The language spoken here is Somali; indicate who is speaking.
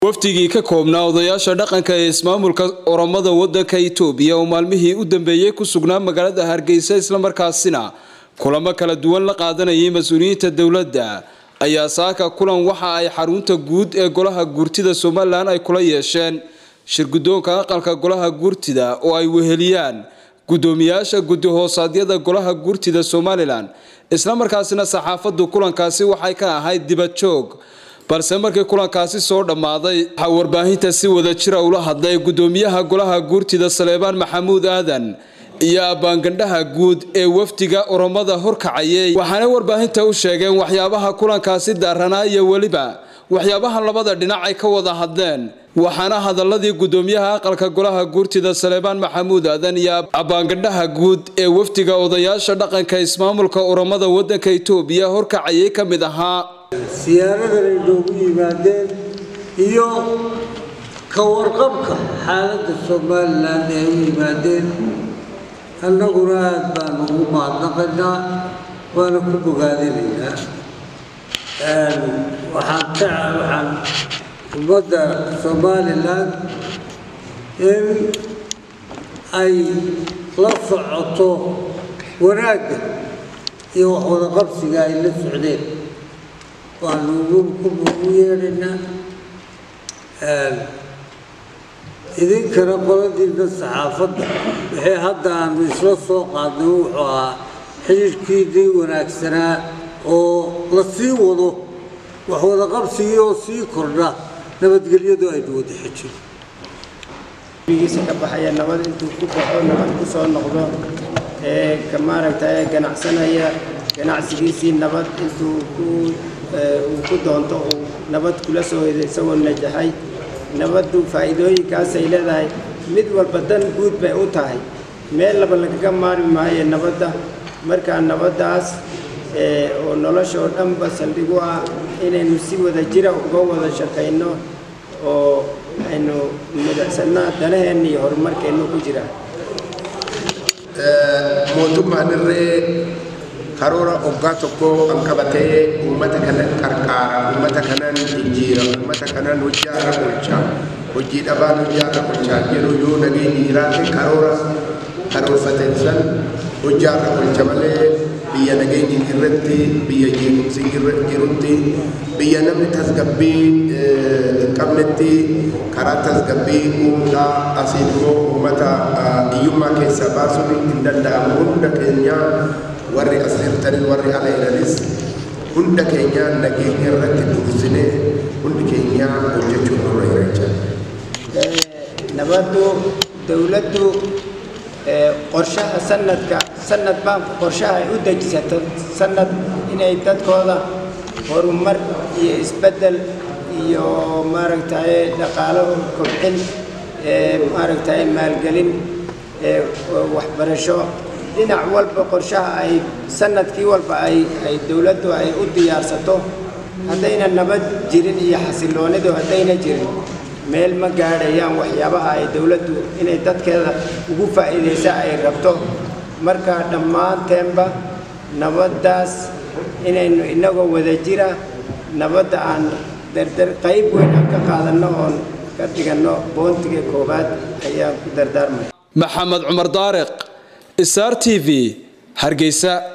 Speaker 1: wafdigii ka koobnaa odayaasha dhaqanka ee ismaamulka oromada wadanka itoobiya oo maalmihii u dambeeyey ku sugnaa magaalada hargeysa islamarkaasina kulamo kala duwan la qaadanayay mas-uuliyiinta dowladda ayaa saaka kulan waxa ay xarunta guud ee golaha guurtida somalilan ay kula yeesheen shirguddoonka aqalka golaha guurtida oo ay weheliyaan guddoomiyaasha guddi hoosaadyada golaha guurtida somalilan islamarkaasina saxaafaddu kulankaasi waxay ka ahayd dibad joog balse markii kulankaasi soo dhammaaday waxaa warbaahinta si wada jira ula hadlay guddoomiyaha golaha guurtida saleebaan maxamuud aadan iyo abbaangandhaha guud ee wafdiga oromada horkacayay waxaana warbaahinta u sheegeen waxyaabaha kulankaasi daaranaa iyo weliba waxyaabaha labada dhinac ay ka wada hadleen waxaana hadaladii guddoomiyaha aqalka golaha guurtida saleebaan maxamuud aadan iyo abbaangandhaha guud ee wafdiga odayaasha dhaqanka ismaamulka oromada wadanka itoobiya horkacayay ka mid ahaa
Speaker 2: siyaaradan ay noogu yimaadeen iyo ka warqabka xaaladda somalilan ay u yimaadeen annaguna aada baan ugu mahadnaqaynaa waana ku bogaadinaynaa waxaan ka waxaan ummadda somalilan in ay la socoto wanaagga iyo wax wada qabsiga ay la socdeen waanu ugu yeedhaynaa idinkana qoladiina saxaafadda wixii hadda aanu isla soo qaadnay wuxuu ahaa xidhiirhkiinii wanaagsanaa oo la sii wado wax wada qabsigii oo sii kordha nabadgelyadu aynu wada xejin
Speaker 3: giisa ka baxaya nabad intuu ku baxo nabad ku soo noqdo ee ka maaragtay ganacsanaya ganacsigiisii nabad intuu ku uu ku doonto uu nabad kula soo hedo isagoo najaxay nabaddu faa'iidooyinkaasay leedahay mid walba dan guud bay u tahay meel laba lagaga maarmi maayo nabadda markaa nabaddaas oo nolosha oo dhanba saldhig u ah inaynu si wada jira uga wada shaqayno oo aynu midacsanaa danaheenna iyo horumarkeennu ku jira
Speaker 4: mootummaan irree karoora oggaa tokko kan qabatee uummata kana qarqaara uummata kanan jijjiira uummata kanan hojjaarra bulchaa hojii dhabaan hojjaarra bulchaa jedhu yoo nageenyi jiraate karoora karoorfateen san hojjaarra bulcha malee biyya nageenyi irratti biyya jeequmsi jirutti biyya namni tasgabbii hin qabnetti karaa tasgabbii uumuudhaa asiin immoo uummata hiyyummaa keessaa baasuun hin danda'amu hunda keenyaa warri as jirtanis warri ala jiranis hunda keenya nageenya irratti dursinee hundi keenya hojjechuu nurra jira jechuudha.
Speaker 3: nabaddu dawladdu qorshaha sanadka sanad baan qorshaha ay u dejisato sanad inay dadkooda horumar iyo isbeddel iyo maaragtay dhaqaalo kobcin maaragtay maalgelin waxbarasho dhinac walba qorshaha ay sanadkii walba ay ay dowladdu ay u diyaarsato haddayna nabad jirin iyo xasilloonidu haddayna jirin meel ma gaadhayaan waxyaabaha ay dowladdu inay dadkeeda ugu faa'iidaysa ay rabto marka dhammaanteenba nabaddaas inaynu inagoo wada jira nabadda aan dardar qayb weyn aan ka qaadanno oon ka dhiganno boontiga koowaad ayaan ku dardaarmay
Speaker 1: maxamed cumar daariq sr t v hargeysa